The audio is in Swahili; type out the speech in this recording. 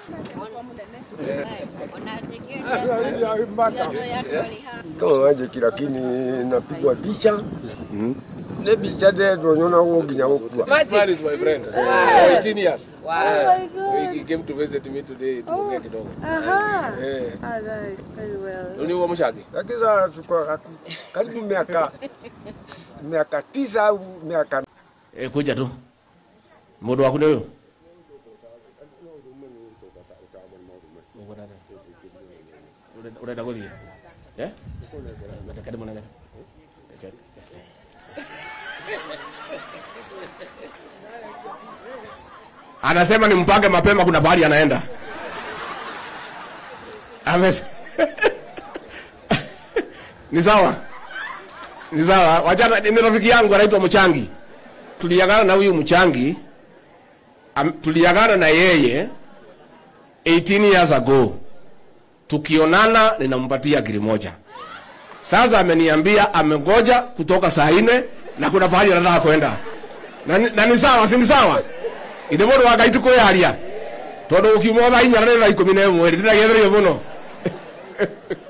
kama wanjiki lakini napigwa picha ne picha de donyona wo nginya gukua Man is my friend. For 18 years. He he came to visit me today tuongee kidogo. Aha. Eh. Ah, nice. Very well. Ni huo mshaki. lakini sasa tuko karibu miaka miaka tisa au miaka Eh, kuja tu. Mundu waku ni uyu? Urenda guthie? Eh? Reke ndĩmũnengere. Reke. Anasema ni mpange mapema, kuna pahali anaenda. Ames ni sawa, ni sawa. Wachana, ni rafiki yangu anaitwa Mchangi tuliagana na huyu mchangi am, tuliagana na yeye 18 years ago tukionana ninampatia giri moja sasa ameniambia amengoja kutoka saa nne na kuna pahali anataka kwenda na, ni- na ni sawa si ni sawa inde mundu wa ngai tukwiaria tondu ukiuma thaa inya na thaa ikumi na imwe ndiragetherio muno